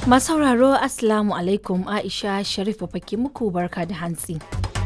Masu sauraro Assalamu alaikum Aisha Sharif ke muku barka da hantsi.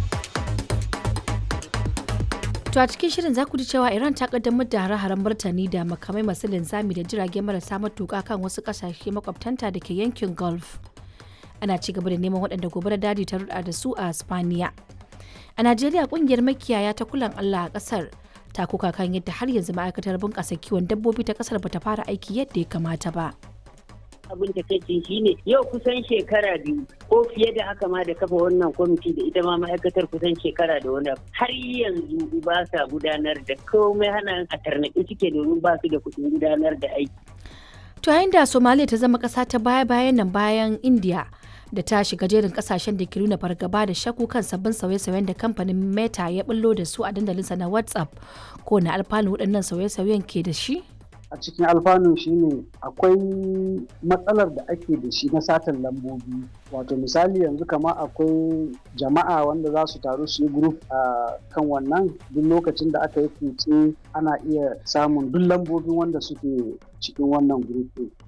To a cikin shirin za ku ji cewa Iran ta kaddamar da hare-haren martani da makamai masu linzami da jirage marasa matuƙa kan wasu ƙasashe makwabtanta da ke yankin Gulf. Ana ci gaba da neman waɗanda gobarar daji ta ruɗa da su a Spaniya. A Najeriya ƙungiyar makiyaya ta kulan Allah a ƙasar ta kuka kan yadda har yanzu ma'aikatar bunƙasa kiwon dabbobi ta ƙasar bata fara aiki yadda ya kamata ba. abin da kai shi ne yau kusan shekara biyu ko fiye da haka ma da kafa wannan kwamiti da ita ma ma'aikatar kusan shekara da wani har yanzu ba sa gudanar da komai hana a tarnaƙi suke domin ba su da kuɗin gudanar da aiki. To yayin da Somalia ta zama ƙasa ta baya-bayan nan bayan India da ta shiga jerin kasashen da ke nuna fargaba da shakku kan sabbin sauye-sauyen da kamfanin Meta ya bullo da su a dandalinsa na WhatsApp ko na alfanu waɗannan sauye-sauyen ke da shi? a cikin alfanun shine akwai matsalar da ake da shi na satan lambobi wato misali yanzu kama akwai jama'a wanda za su taru su yi group a kan wannan duk lokacin da aka yi kutse ana iya samun duk lambobin wanda suke cikin wannan group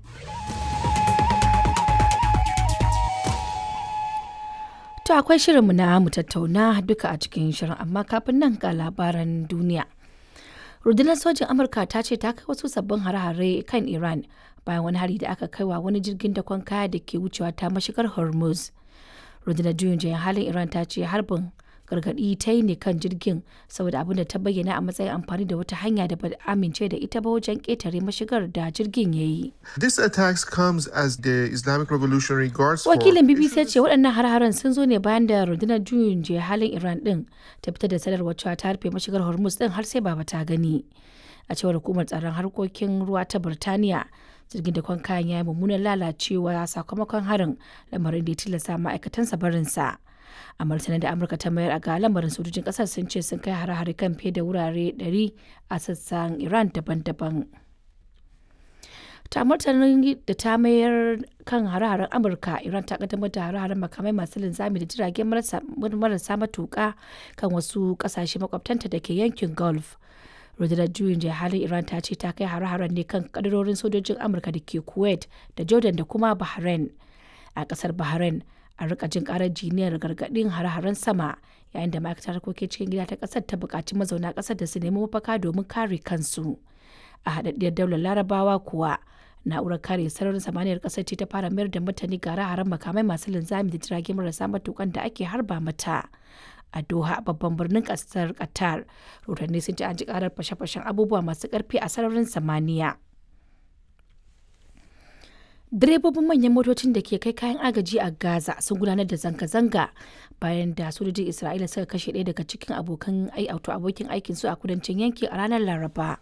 To akwai shirinmu na mu tattauna duka a cikin shirin amma kafin nan ga labaran duniya. rundunar sojin amurka ta ce ta kai wasu sabbin hare-hare kan iran bayan wani hari da aka kai wa wani jirgin dakon kaya da ke wucewa ta mashigar hormuz rundunar juyin jayin halin iran ta ce harbin gargadi ta yi ne kan jirgin saboda abin da ta bayyana a matsayin amfani da wata hanya da ba amince da ita ba wajen ketare mashigar da jirgin ya yi. This attacks comes as the Islamic Revolutionary Guards Wakilin BBC ce waɗannan har-haren sun zo ne bayan da rundunar juyin juya halin Iran ɗin ta fitar da sanarwar cewa ta rufe mashigar Hormuz ɗin har sai baba ta gani. A cewar hukumar tsaron harkokin ruwa ta Birtaniya, jirgin da kwan kayan ya yi mummunan lalacewa sakamakon harin lamarin da ya tilasta ma'aikatansa barinsa. a martanin da amurka ta mayar a ga lamarin sojojin kasar sun ce sun kai hare-hare kan fiye da wurare 100 a sassan iran daban-daban ta martanin da ta mayar kan hare-haren amurka iran ta kaddamar da hare-haren makamai masu linzami da jirage marasa matuka kan wasu kasashe makwabtanta da ke yankin gulf rundunar juyin jihar halin iran ta ce ta kai hare-haren ne kan kadarorin sojojin amurka da ke kuwait da jordan da kuma bahrain a kasar bahrain a rika jin karar jiniyar gargadin hare-haren sama yayin da ma'aikatar harkokin cikin gida ta kasar ta buƙaci mazauna kasar da su nemi mafaka domin kare kansu a haɗaɗɗiyar daular larabawa kuwa na'urar kare sararin samaniyar kasar ce ta fara mayar da mutane ga hare-haren makamai masu linzami da jirage marasa matukan da ake harba mata a doha babban birnin kasar qatar rotanni sun ci an ji karar fashe-fashen abubuwa masu karfi a sararin samaniya direbobin manyan motocin da ke kai kayan agaji a gaza sun gudanar da zanga-zanga bayan da sojojin isra'ila suka kashe ɗaya daga cikin abokan auto abokin aikin su a kudancin yanki a ranar laraba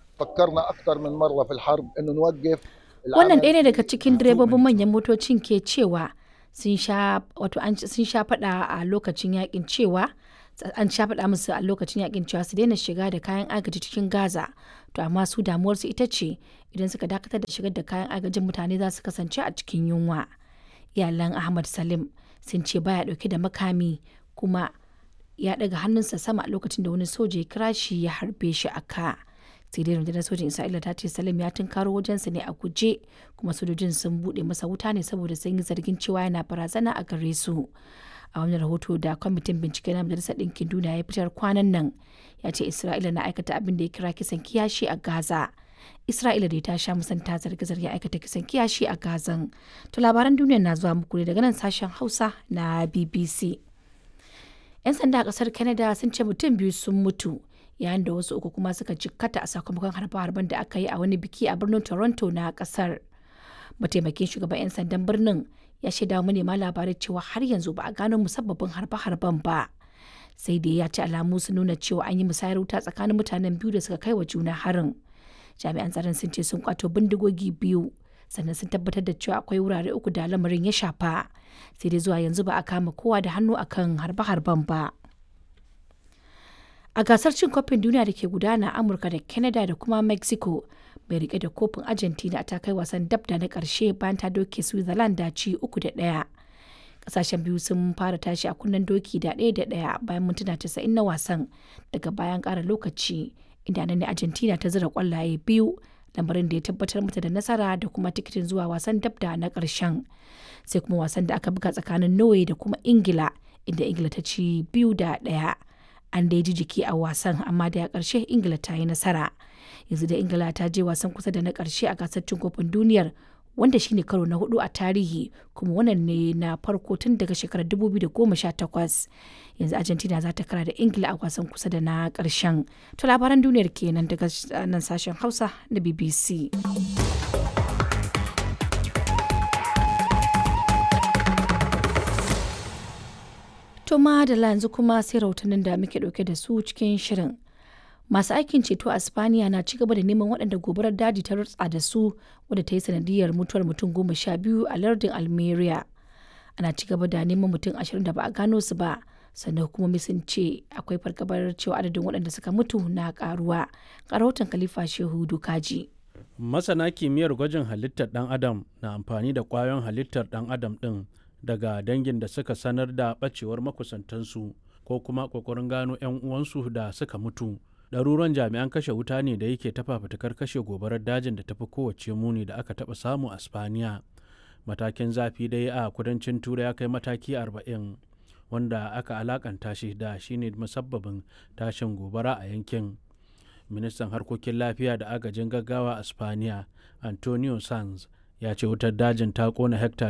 wannan ɗaya ne daga cikin direbobin manyan motocin ke cewa sun sha faɗa a lokacin yakin cewa an sha faɗa musu a lokacin yakin cewa su daina shiga da kayan agaji cikin gaza to amma su damuwarsu ita ce idan suka dakatar da shigar da kayan agajin mutane za su kasance a cikin yunwa iyalan ahmad salim sun ce baya dauke da makami kuma ya daga hannunsa sama a lokacin da wani soja ya kira shi ya harbe shi a ka sai dai rundunar sojin isra'ila ta ce salim ya tunkaro wajensa ne a guje kuma sojojin sun bude masa wuta ne saboda sun yi zargin cewa yana barazana a gare su a wani rahoto da kwamitin bincike na majalisar ɗinkin duniya ya fitar kwanan nan ya ce isra'ila na aikata abin da ya kira kisan kiyashi a gaza isra'ila da ta sha musanta zarge-zarge aikata kisan kiyashi a gazan to labaran duniya na zuwa muku ne daga nan sashen hausa na bbc yan sanda a kasar canada sun ce mutum biyu sun mutu yayin da wasu uku kuma suka jikkata a sakamakon harbe-harben da aka yi a wani biki a birnin toronto na kasar mataimakin shugaban 'yan sandan birnin ya shaida manema labarai cewa har yanzu ba a gano musabbabin harbe-harben ba sai dai ya ci alamu sun nuna cewa an yi musayar wuta tsakanin mutanen biyu da suka kai wa juna harin jami'an tsaron sun ce sun kwato bindigogi biyu sannan sun tabbatar da cewa akwai wurare uku da lamarin ya shafa sai dai zuwa yanzu ba a kama kowa da hannu akan harbe-harben ba a gasar cin kofin duniya da ke gudana a amurka da canada da kuma mexico mai rike da kofin argentina ta kai wasan dab da na karshe bayan ta doke switzerland da ci uku da ɗaya kasashen biyu sun fara tashi a kunnen doki da ɗaya da ɗaya bayan mintuna casa'in na wasan daga bayan ƙara lokaci inda nan ne argentina ta zira kwallaye biyu lamarin da ya tabbatar mata da nasara da kuma tikitin zuwa wasan dabda na ƙarshen sai kuma wasan da aka buga tsakanin norway da kuma ingila inda ingila ta ci biyu da ɗaya an dai ji jiki a wasan amma da ya ƙarshe ingila ta yi nasara yanzu da ingila ta je wasan kusa da na ƙarshe a gasar cin kofin duniyar wanda shine karo na hudu a tarihi kuma wannan ne na farko tun daga shekarar 2018 yanzu argentina za ta kara da ingila a wasan kusa da na karshen to labaran duniyar kenan daga nan sashen hausa na bbc to madala yanzu kuma sai rahotannin da muke dauke da su cikin shirin masu aikin ceto a spaniya na ci gaba da neman waɗanda gobarar daji ta rutsa da su wadda ta yi sanadiyar mutuwar mutum goma sha biyu a lardin almeria ana ci gaba da neman mutum ashirin da ba a gano su ba sannan hukumomi sun ce akwai fargabar cewa adadin waɗanda suka mutu na karuwa rahoton khalifa shehu dukaji masana kimiyyar gwajin halittar ɗan adam na amfani da ƙwayoyin halittar ɗan adam ɗin daga dangin da suka sanar da ɓacewar makusantansu ko kuma ƙoƙarin gano 'yan uwansu da suka mutu ɗaruran jami'an kashe wuta ne da yake ta fafutukar kashe gobarar dajin da tafi kowace muni da aka taɓa samu a spaniya matakin zafi dai a kudancin turai ya kai mataki 40 wanda aka alakanta shi da shine musabbabin tashin gobara a yankin ministan harkokin lafiya da agajin gaggawa a spaniya antonio sanz ya ce wutar dajin ta kona hekta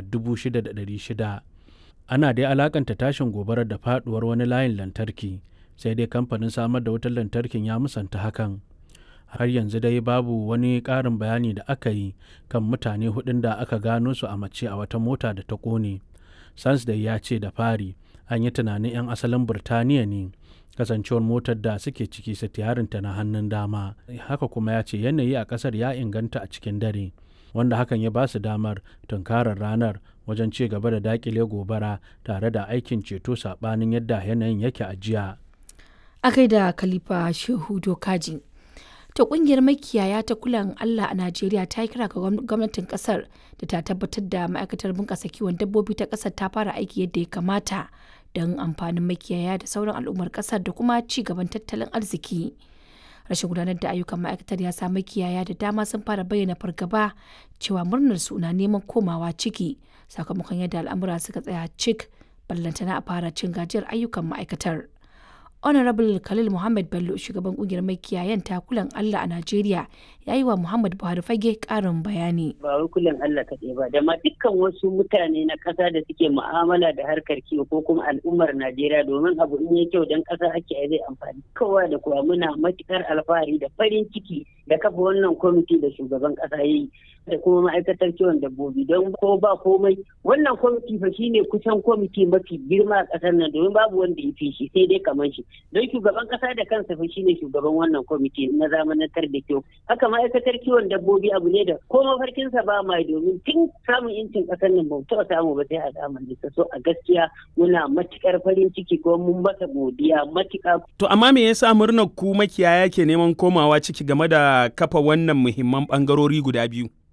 6,600 ana dai alakanta tashin gobarar da faduwar wani layin lantarki sai dai kamfanin samar da wutar lantarkin ya musanta hakan har yanzu dai babu wani ƙarin bayani da aka yi kan mutane hudun da aka gano su a mace a wata mota da ta ƙone sans da ya ce da fari an yi tunanin 'yan asalin birtaniya ne kasancewar motar da suke ciki sitiyarinta na hannun dama haka kuma ya ce yanayi a ƙasar ya inganta a cikin dare wanda hakan ya ba su damar tunkarar ranar wajen ci gaba da dakile gobara tare da aikin ceto saɓanin yadda yanayin yake a jiya a gaida khalifa shehu dokaji ta kungiyar makiyaya ta kulan allah a najeriya ta yi kira ga gwamnatin kasar da ta tabbatar da ma'aikatar bunƙasa kiwon dabbobi ta kasar ta fara aiki yadda ya kamata don amfanin makiyaya da sauran al'ummar kasar da kuma ci gaban tattalin arziki rashin gudanar da ayyukan ma'aikatar ya sa makiyaya da dama sun fara bayyana fargaba cewa murnar su na neman komawa ciki sakamakon yadda al'amura suka tsaya cik ballantana a fara cin gajiyar ayyukan ma'aikatar honorable khalil muhammad bello shugaban kungiyar makiyayan takulan allah a najeriya ya yi wa muhammad buhari fage karin bayani ba wai kullum allah kaɗai ba da ma dukkan wasu mutane na ƙasa da suke mu'amala da harkar kiwo ko kuma al'ummar najeriya domin abu in ya kyau don ƙasa ake zai amfani kowa da kowa muna matukar alfahari da farin ciki da kafa wannan kwamiti da shugaban ƙasa ya yi da kuma ma'aikatar kiwon dabbobi don ko ba komai wannan kwamiti fa shine kusan kwamiti mafi girma a ƙasar nan domin babu wanda ya fi shi sai dai kamar shi don shugaban kasa da kansa fa shine shugaban wannan kwamiti na zamanantar da kyau haka ma'aikatar kiwon dabbobi abu ne da ko mafarkinsa ba ma domin tun samun incin kasar nan ba taɓa samu ba sai a zamanin sa so a gaskiya muna matukar farin ciki ko mun masa godiya matuƙa. to amma me yasa murnar ku makiyaya ke neman komawa ciki game da kafa wannan muhimman bangarori guda biyu